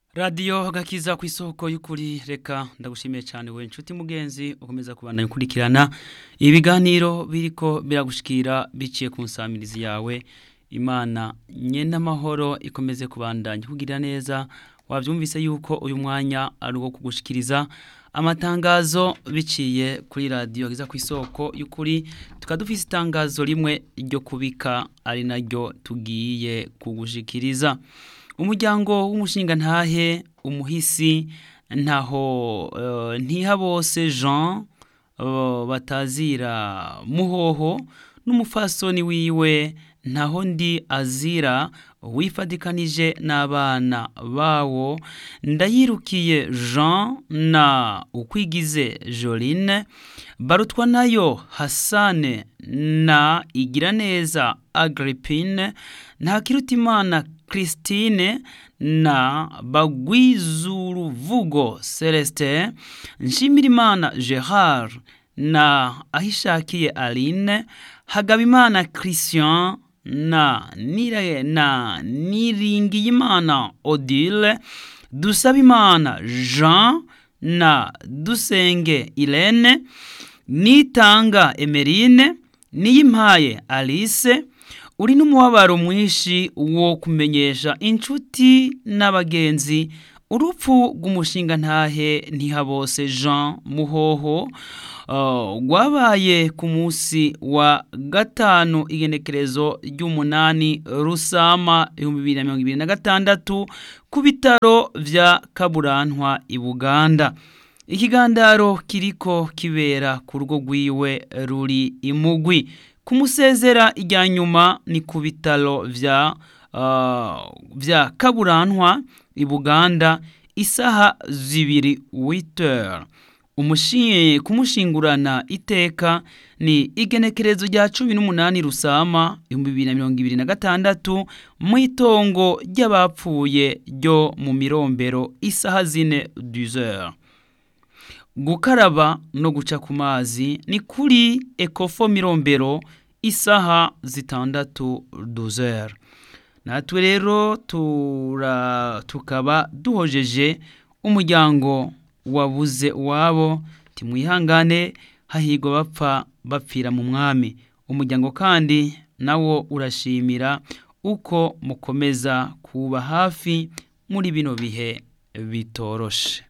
radiyo gakiza ku isoko y'ukuri reka ndagushimiye cyane we nshuti mugenzi ukomeza kubandanya ukurikirana ibiganiro biriko biragushikira biciye ku nsamirizi yawe imana nyene amahoro ikomeze kubandanya kugira neza wabyumvise yuko uyu mwanya ari uwo kugushikiriza amatangazo biciye kuri radiyo gakiza ku isoko y'ukuri tukaba dufise itangazo rimwe ryo kubika ari naryo tugiye kugushikiriza umuryango w'umushinga ntahe umuhisi ntaho ntihabose jean batazira muhoho n'umufasoni wiwe ntaho ndi azira wifadikanije n'abana bawo ndayirukiye jean na ukwigize joline barutwa nayo hasane na igiraneza agrippine ntakirutimana christine na bagwizuruvugo celestin nshimirimana gerard na ahishakiye aline hagabimana christian na nire na niringiyimana odile dusabimana jean na dusenge irene nitanga emerine niyimpaye alice uri n'umubabaro mwinshi wo kumenyesha inshuti n'abagenzi urupfu rw'umushinga ntahe ntihabose jean muhoho rwabaye ku munsi wa gatanu igenekerezo ry'umunani rusama ibihumbi bibiri na mirongo ibiri na gatandatu ku bitaro vya kaburantwa i buganda ikigandaro kiriko kibera ku rugo rwiwe ruri imugwi kumusezera ijya nyuma ni ku bitaro vya uh, vya kaburantwa i buganda isaha zibiri witer kumushingurana iteka ni igenekerezo rya cumi n'umunani rusama ibihumbi bibiri na mirongo ibiri na gatandatu mu itongo ry'abapfuye ryo mu mirombero isaha zine duzer gukaraba no guca ku mazi ni kuri ekofo mirombero isaha zitandatu duzer natwe rero tukaba duhojeje umuryango wabuze uwabo timwihangane hahigwa bapfa bapfira mu mwami umuryango kandi nawo urashimira uko mukomeza kuba hafi muri bino bihe bitoroshe